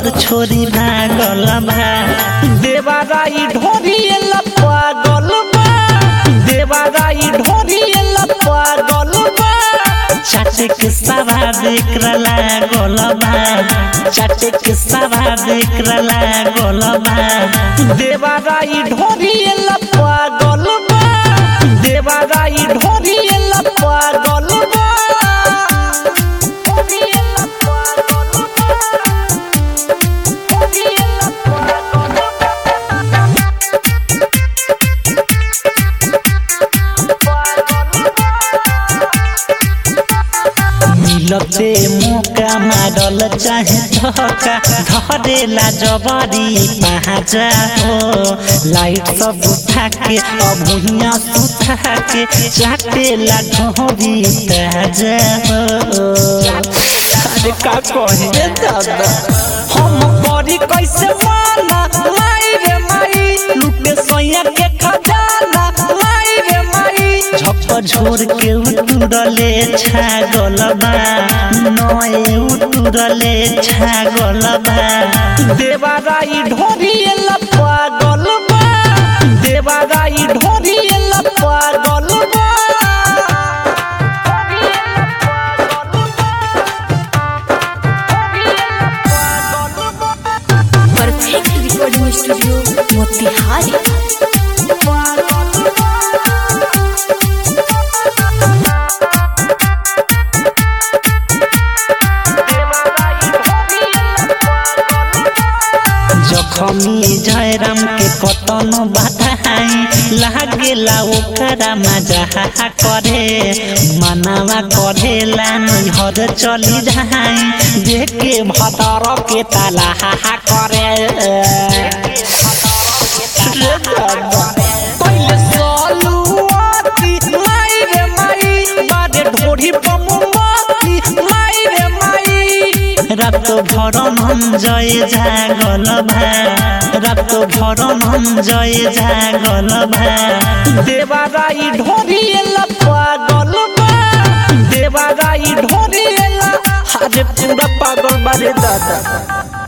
घर छोरी भागल बा देवाराई ढोरी पागल बा देवाराई ढोरी पागल बा चाटे के सवाद एकरा लागल बा चाटे के सवाद एकरा लागल बा देवाराई ढोरी पागल बा देवाराई ढोरी पागल बा मिलते मौका मारल चाहे धक्का धरेला जबरी पहाजा हो लाइट सब उठा के अब भुइया सुता के चाटेला ढोरी ताजा हो अरे का कहे दादा हम करी कैसे माना माई रे माई लुटे सोया के खजाना माई रे माई झप झोर के उतुरले छागल बा नए उतुरले छागल बा देवाराई ढोरी पागल बा देवाराई ढोरी पागल बा परफेक्ट रिकॉर्डिंग स्टूडियो मोतिहारी जखमी जयराम के कतनो बधाई लागेला ओकरा मजा करे मनावा करेला नैहर चली जाई देखे भतर के ताला करे रे दादा, पहिले सलुआती, माई रे माई, बारे ढोरी बमुआती, माई रे माई। रात भर मन जय जागल भा रात भर मन जय जागल भा देवाराई ढोरी पागल बा देवाराई ढोरी अरे पूरा पागल बारे दादा